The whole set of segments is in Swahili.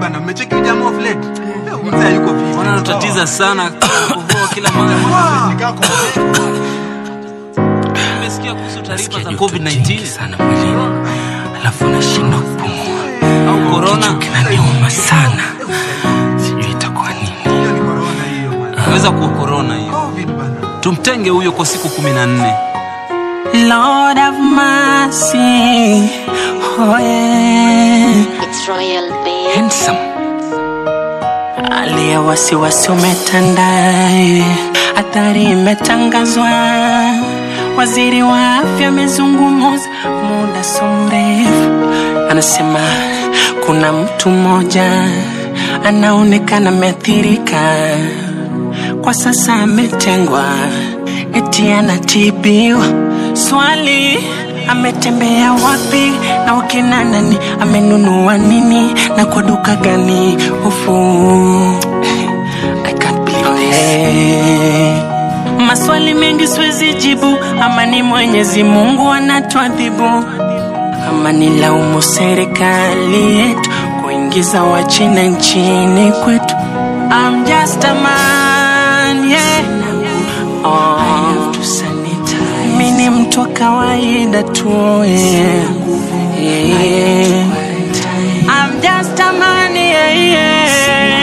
bana, mmecheki jamaa of late. Eh, Mzee yuko vipi? Mbona unatatiza sana kuvua kila mara? Nikako. Nimesikia kuhusu taarifa za Joto jingi COVID-19 sana mwilini, alafu nashindwa kupumua, au corona. kinaniuma sana, sijui itakuwa nini. Hiyo ni corona hiyo bana. Inaweza kuwa corona hiyo. Covid bana. Tumtenge huyo kwa siku kumi na nne. Lord have mercy, oh yeah. It's Royal Bay. handsome hali ya wasiwasi umetanda hatari imetangazwa waziri wa afya amezungumuza muda so mrefu anasema kuna mtu mmoja anaonekana ameathirika kwa sasa ametengwa eti anatibiwa swali ametembea wapi na wakina nani amenunua nini na kwa duka gani ufu I can't believe this. maswali mengi siwezi jibu ama ni mwenyezi mungu anatuadhibu ama ni laumu serikali yetu kuingiza wachina nchini kwetu I'm just a man, yeah. Oh. Mi ni mtu wa kawaida tu yeah. Yeah. I'm just a man, yeah,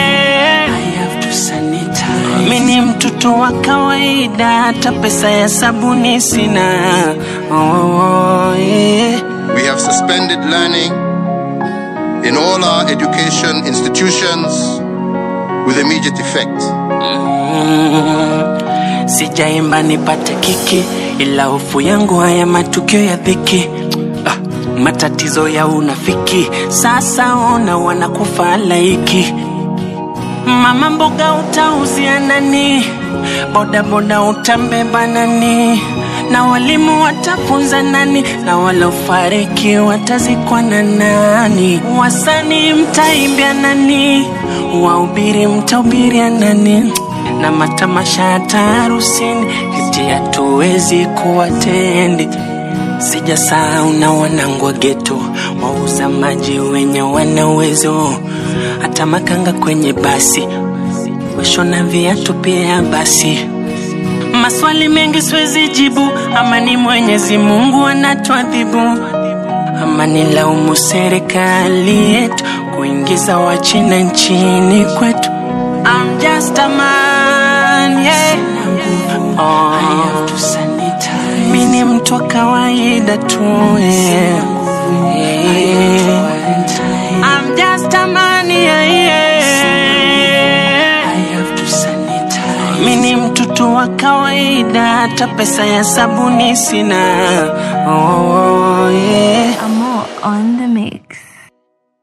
yeah. Mi ni mtoto wa kawaida, hata pesa ya sabuni sina. Oh, yeah. We have suspended learning in all our education institutions with immediate effect. Mm, sijaimba nipate kiki ila hofu yangu haya matukio ya dhiki ah, matatizo ya unafiki sasa ona wanakufa laiki mama mboga utauzia nani bodaboda utambeba nani na walimu watafunza nani na walofariki watazikwa na nani wasanii mtaimbia nani wahubiri mtahubiria nani na matamasha hata harusini eti hatuwezi kuwatendi sijasahau na wanangu wa geto wauza maji wenye wana uwezo hata makanga kwenye basi washona viatu pia basi maswali mengi siwezi jibu ama ni mwenyezi mungu anatuadhibu ama ni laumu serikali yetu kuingiza wachina nchini kwetu I'm just a man, yeah. Oh. Mi ni mtu wa kawaida tu yeah. Yeah. I'm just a man, yeah, yeah. Mi ni mtoto wa kawaida, hata pesa ya sabuni sina. Oh.